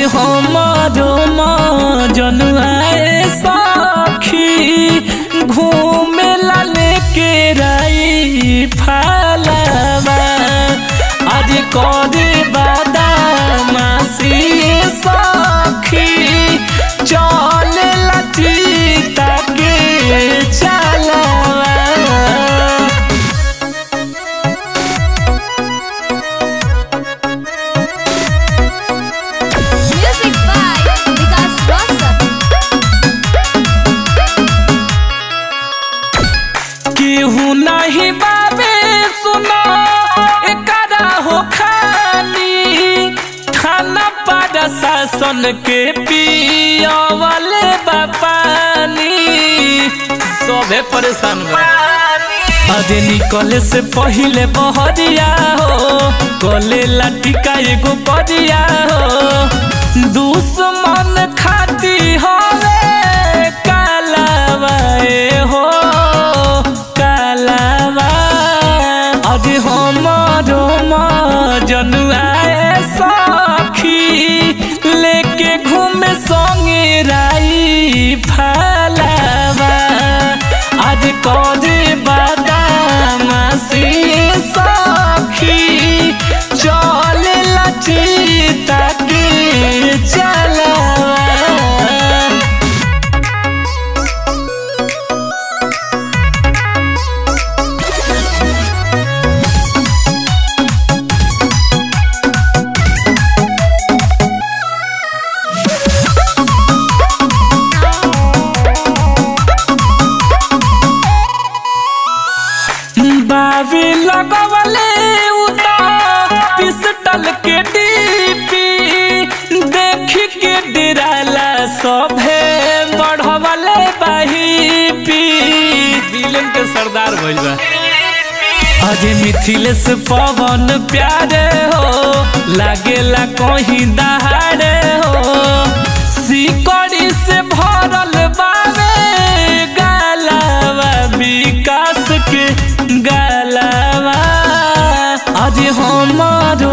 हमारो जनुआए सखी घूमे ला लेके राई फलवा आज करे बादामासी सखी चले ला चीता के चलवा Music by Vikas Rosas. केहू नहीं बाबे सुनो एकरा हो खानी थाना पर शासन के पियावले बापानी सबे परेशान बा अरे निकले से पहिले बहरिया हो गले लाटिका एगो परिया हो दुश्मन खाती हवे कालावा ए हो कालावा अरे हमारो जनुआए सखी लेके घूमे संगे राई फलावा आज करे बादामासी सखी चले लचीता के चलावा बावी लगवले उता पिस्टल के डीपी देखी के डिराला सभे बढ़वले बहीपी विलेन के सरदार भइल बा अजे मिथिलेश पवन प्यारे हो लागेला कहीं दहाड़े हो सिकड़ी से भरल बावे गालावा विकास के गालावा अरे हमारो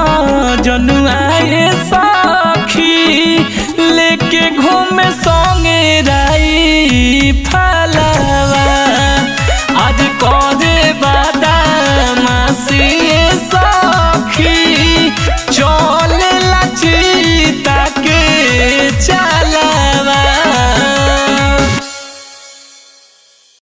जनुआए सखी लेके घूमे संगे राई फा